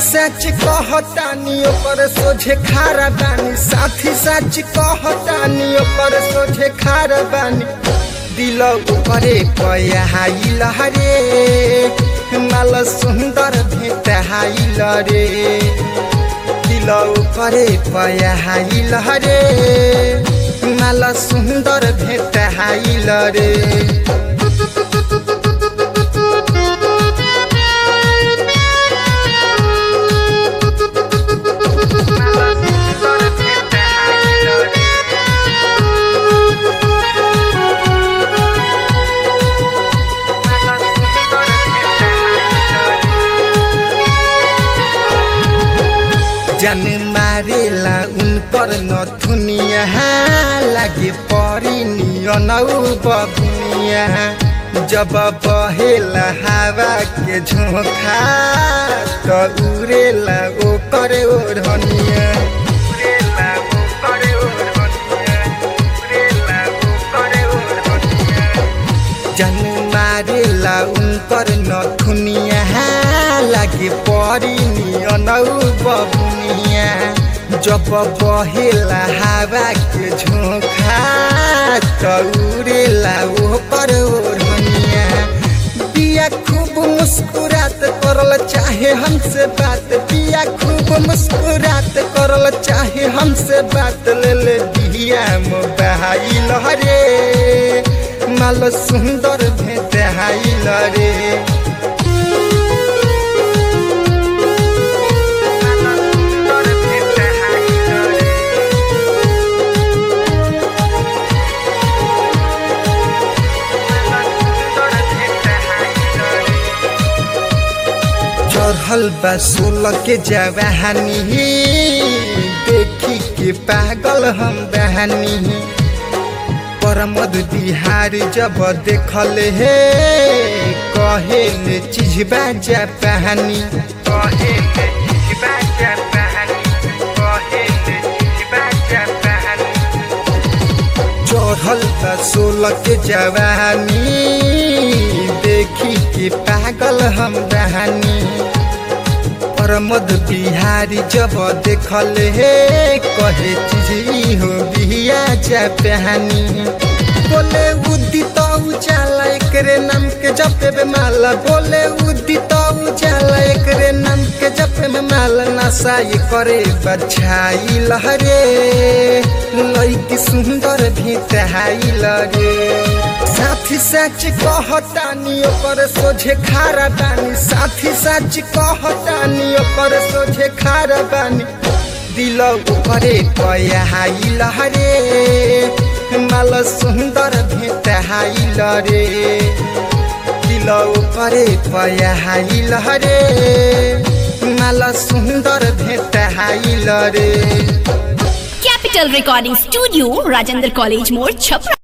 सच कहतानी ओकर सोझे खारा बानी साथी सच कहतानी ओकर सोझे खारा बानी दिल ऊपरे पयाइल रे माल सुंदर भेटाइल रे दिल ऊपरे पयाइल रे माल सुंदर भेटाइल रे जन मारेला उन पर नथुनिया लागे परी नियनौ बबुनिया जब बहेला हवा के झोंखा त उड़ेला ओकर ओढ़निया उड़ेला ओकर ओढ़निया उड़ेला ओकर ओढ़निया जन मारेला उनकर नथुनिया लागे परी नियनौ बबुनिया जब बहेला हवा के झोंखा तौरेला ओपर ओढ़निया पिया खूब मुस्कुरात करल चाहे हमसे बात पिया खूब मुस्कुरात करल चाहे हमसे बात ले ले दिया मोबाइल रे माल सुंदर भेटाइल रे चढ़ल बा सोलह के जवानी देखी के पागल हम बहानी परमद बिहार जब देखल हे कहे ले चीज बाजा पहानी कहे ले चीज बाजा पहानी कहे ले चीज बाजा पहानी चढ़ल बा सोलह के जवानी देखी के पागल हम बहानी प्रमोद बिहारी जब देखल हे कहे चीज हो बिया जा पहनी बोले उदित उजाला एकरे नाम के जपे में माला बोले उदित उजाला एकरे नाम के जपे में माला नशा ये करे बछाई लहरे लईकी सुंदर भेटाई लगे साथी सच कहतानी ओकर सोझे खारा बानी साथी सच कहतानी ओकर सोझे खारा बानी दिल ऊपरे पयाइल रे माल सुंदर भेटाइल रे दिल ऊपरे पयाइल रे माल सुंदर भेटाइल रे Capital Recording Studio, Rajendra College More, Chhapra.